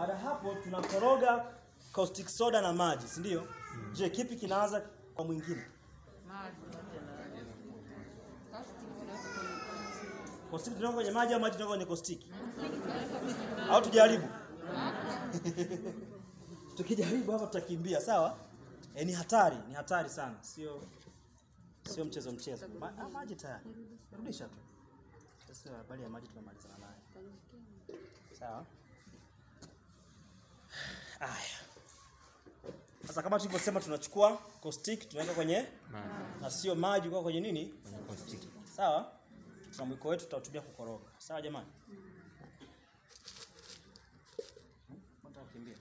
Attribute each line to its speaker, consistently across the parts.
Speaker 1: Baada ya hapo tunakoroga caustic soda na maji, si ndio? Je, kipi kinaanza kwa mwingine? Caustic tunaweka kwenye maji au maji tunaweka kwenye caustic? Au tujaribu? Tukijaribu hapa tutakimbia, sawa? E, ni hatari, ni hatari sana. Sio sio mchezo mchezo. Ma, ah, maji tayari. Rudisha tu. Sasa habari ya maji tumemalizana nayo. Sawa? Aya. Sasa kama tulivyosema tunachukua caustic tunaweka kwenye na sio maji kwa kwenye nini? Sawa? Tuna mwiko wetu tutautumia kukoroga. Sawa jamani? Mbona kukimbia?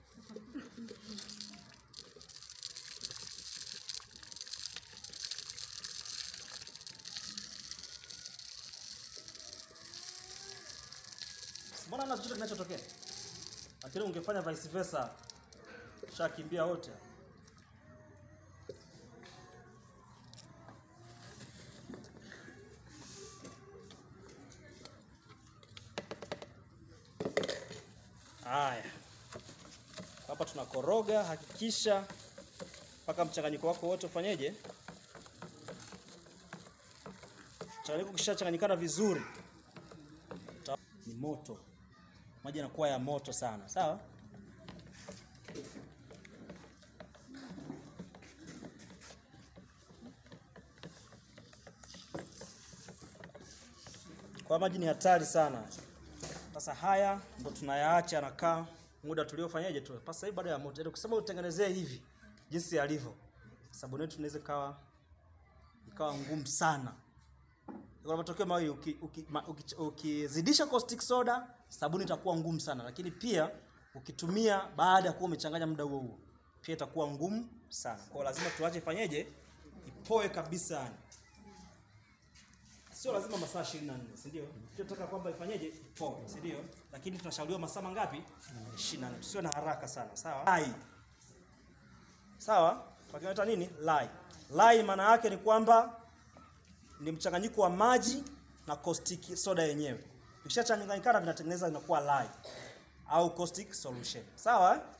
Speaker 1: Mbona na chochote kinachotokea? Lakini ungefanya vice versa. Shakimbia wote. Haya. Hapa tunakoroga, hakikisha mpaka mchanganyiko wako wote ufanyeje? Mchanganyiko ukishachanganyikana vizuri ta- ni moto. Maji yanakuwa ya moto sana, sawa? Kwa maji ni hatari sana. Sasa haya ndo tunayaacha yanakaa muda tuliofanyaje tu. Sasa hivi baada ya moto. Yaani ukisema utengenezee hivi jinsi yalivyo. Sabuni yetu inaweza ikawa ikawa ngumu sana. Kuna matokeo mawili ukizidisha uki, ma- uki, ukizidisha caustic soda sabuni itakuwa ngumu sana, lakini pia ukitumia baada ya kuwa umechanganya muda huo huo pia itakuwa ngumu sana. Kwa hiyo lazima tuache ifanyeje? Ipoe kabisa yani. Sio lazima masaa 24, si ndio? Tunataka kwamba ifanyeje? Ipoe, si ndio? Lakini tunashauriwa masaa mangapi? 24. Tusiwe na haraka sana, sawa? Lai. Sawa? Kwa kinaita nini? Lai. Lai maana yake ni kwamba ni mchanganyiko wa maji na caustic soda yenyewe. Ikishachanganyikana vinatengeneza inakuwa lye au caustic solution. Sawa? eh?